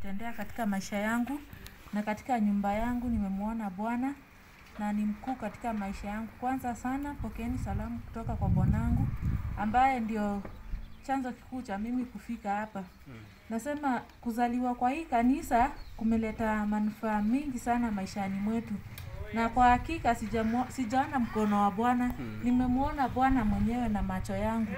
amenitendea katika maisha yangu na katika nyumba yangu nimemwona Bwana na ni mkuu katika maisha yangu. Kwanza sana pokeeni salamu kutoka kwa bwanangu ambaye ndio chanzo kikuu cha mimi kufika hapa. Nasema kuzaliwa kwa hii kanisa kumeleta manufaa mingi sana maishani mwetu, na kwa hakika sijamwo- sijaona mkono wa Bwana, nimemwona Bwana mwenyewe na macho yangu.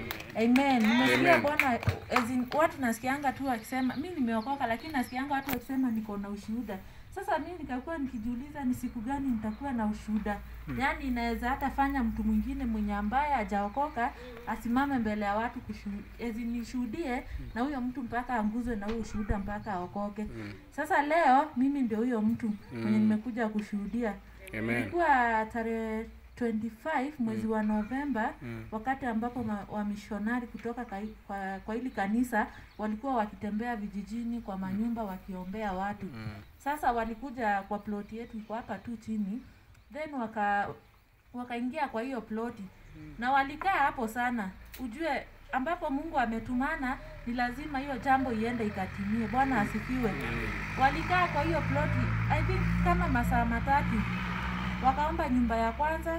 Amen. Nimesikia Amen. Bwana as in, watu nasikianga tu wakisema mi nimeokoka, lakini nasikianga watu wakisema niko na ushuhuda. Sasa mi nikakuwa nikijiuliza ni siku gani nitakuwa na ushuhuda. Yaani inaweza hata fanya mtu mwingine mwenye ambaye hajaokoka asimame mbele ya watu kushu- as in nishuhudie na huyo mtu mpaka anguzwe na huyo ushuhuda mpaka aokoke. Sasa leo mimi ndio huyo mtu mwenye nimekuja kushuhudia. Amen. Ilikuwa tarehe 25 mwezi wa Novemba wakati ambapo ma- wamishonari kutoka kai- kwa, kwa hili kanisa walikuwa wakitembea vijijini kwa manyumba wakiombea watu. Sasa walikuja kwa ploti yetu iko hapa tu chini, then waka wakaingia kwa hiyo ploti na walikaa hapo sana. Ujue ambapo Mungu ametumana ni lazima hiyo jambo iende ikatimie. Bwana asifiwe. Walikaa kwa hiyo ploti I think kama masaa matatu wakaomba nyumba ya kwanza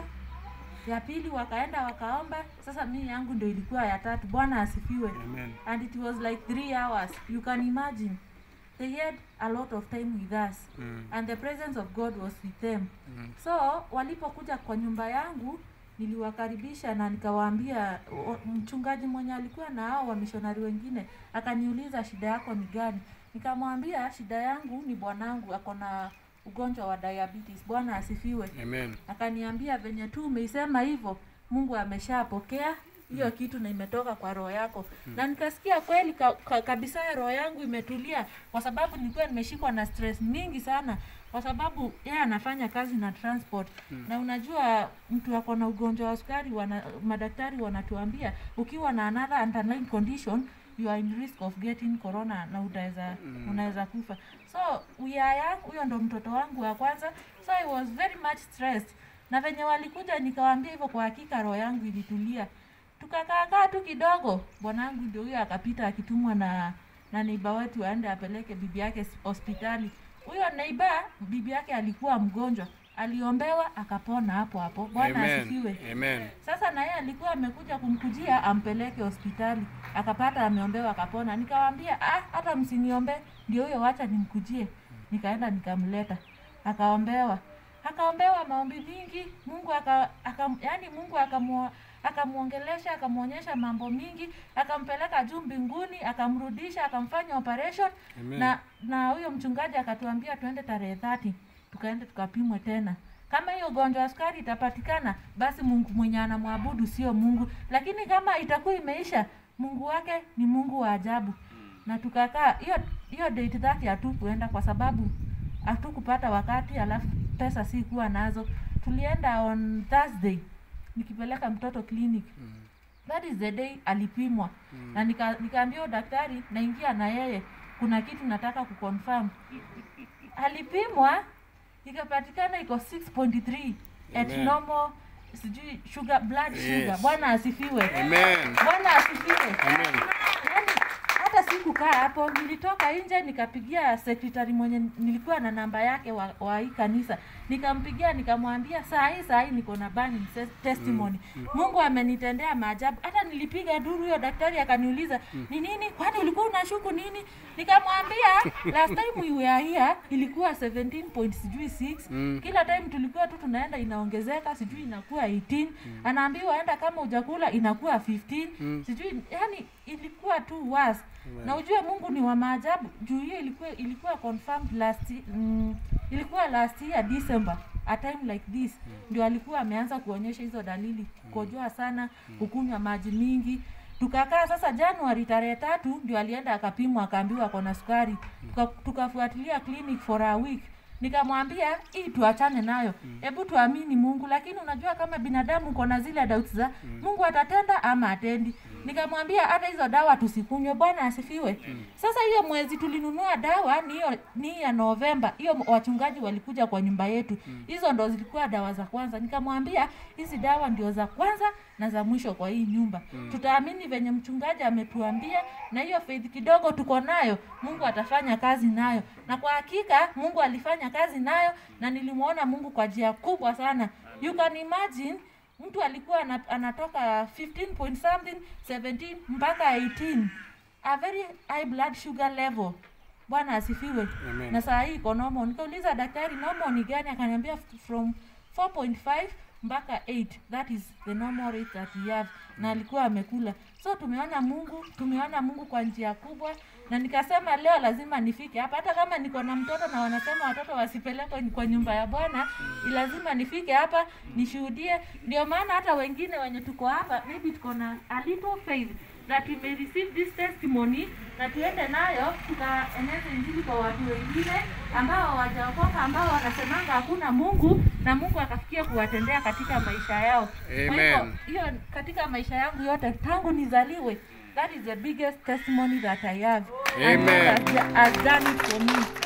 ya pili wakaenda wakaomba sasa mi yangu ndio ilikuwa ya tatu bwana asifiwe Amen. and it was like three hours you can imagine they had a lot of time with us Mm. and the presence of god was with them Mm. so walipokuja kwa nyumba yangu niliwakaribisha na nikawaambia o- mchungaji mwenye alikuwa na hao wamishonari wengine akaniuliza shida yako ni gani nikamwambia shida yangu ni bwanangu ako na ugonjwa wa diabetes bwana asifiwe Amen. akaniambia venye tu umeisema hivyo mungu ameshapokea hiyo kitu na imetoka kwa roho yako na nikasikia kweli ka, ka, kabisa roho yangu imetulia kwa sababu nilikuwa nimeshikwa na stress mingi sana kwa sababu yeye anafanya kazi na transport na unajua mtu ako na ugonjwa wa sukari wana, madaktari wanatuambia ukiwa na another underlying condition you are in risk of getting corona na utaweza unaweza kufa so uya yangu huyo ndo mtoto wangu wa kwanza so I was very much stressed na venye walikuja nikawaambia hivyo kwa hakika roho yangu ilitulia tukakaakaa tu kidogo bwanangu ndio huyo akapita akitumwa na na neiba wetu aende apeleke bibi yake s- hospitali huyo neiba bibi yake alikuwa mgonjwa aliombewa akapona hapo hapo bwana Amen. asifiwe Amen. sasa na yeye alikuwa amekuja kumkujia ampeleke hospitali akapata ameombewa akapona nikawaambia ah hata msiniombe ndio huyo wacha nimkujie nikaenda nikamleta akaombewa akaombewa maombi mingi mungu aka, aka yani mungu akamwo akamwongelesha akamwonyesha mambo mingi akampeleka juu mbinguni akamrudisha akamfanya operation Amen. na na huyo mchungaji akatuambia tuende tarehe thati tukaende tukapimwe tena kama hiyo ugonjwa wa sukari itapatikana basi mungu mwenye anamwabudu sio mungu lakini kama itakuwa imeisha mungu wake ni mungu wa ajabu na tukakaa hiyo hiyo date thati hatukuenda kwa sababu hatukupata wakati alafu pesa si kuwa nazo tulienda on thursday nikipeleka mtoto clinic that is the day alipimwa na nika- nikaambia huyo daktari naingia na yeye kuna kitu nataka kuconfirm alipimwa ikapatikana iko 6.3 at Amen. normal sijui sugar blood sugar Yes. bwana asifiwe Amen. bwana asifiwe Amen. yani hata sikukaa hapo nilitoka nje nikapigia sekretari mwenye nilikuwa na namba yake wa, wa hii kanisa nikampigia nikamwambia saa hii saa hii niko na burning ses- testimony mungu amenitendea maajabu hata nilipiga duru huyo daktari akaniuliza ni nini kwani ulikuwa unashuku nini nikamwambia last time we were here ilikuwa 17 point sijui 6 Mm. kila time tulikuwa tu tunaenda inaongezeka sijui inakuwa 18 anaambiwa enda kama ujakula inakuwa 15 sijui yani ilikuwa tu worse na ujue mungu ni wa maajabu juu hiyo ilikuwa ilikuwa confirmed last mm, ilikuwa last year december a time like this ndio alikuwa ameanza kuonyesha hizo dalili kukojoa sana kukunywa maji mingi tukakaa sasa januari tarehe tatu ndio alienda akapimwa akaambiwa kona sukari Tuka- tukafuatilia clinic for a week nikamwambia hii tuachane nayo hebu tuamini mungu lakini unajua kama binadamu uko na zile doubts za mungu atatenda ama atendi nikamwambia hata hizo dawa tusikunywe bwana asifiwe sasa hiyo mwezi tulinunua dawa ni hiyo ni ya novemba hiyo wachungaji walikuja kwa nyumba yetu hizo ndo zilikuwa dawa za kwanza nikamwambia hizi dawa ndio za kwanza na za mwisho kwa hii nyumba tutaamini venye mchungaji ametuambia na hiyo faith kidogo tuko nayo mungu atafanya kazi nayo na kwa hakika mungu alifanya kazi nayo na nilimwona mungu kwa njia kubwa sana you can imagine mtu alikuwa ana- anatoka 15 point something 17 mpaka 18 a very high blood sugar level bwana asifiwe Amen. na saa hii iko normal nikauliza daktari normal ni gani akaniambia f- from 4.5 mpaka 8 that is the normal rate that he have na alikuwa amekula so tumeona mungu tumeona mungu kwa njia kubwa na nikasema leo lazima nifike hapa hata kama niko na mtoto na wanasema watoto wasipelekwe kwa nyumba ya bwana lazima nifike hapa nishuhudie ndio maana hata wengine wenye tuko hapa maybe tuko na a little faith that we may receive this testimony na tuende nayo tukaeneze injili kwa watu wengine ambao hawajaokoka ambao wanasemanga hakuna mungu na mungu akafikia kuwatendea katika maisha yao kwa hivyo Amen. hiyo katika maisha yangu yote tangu nizaliwe that is the biggest testimony that i have And God Amen. has, has done it for me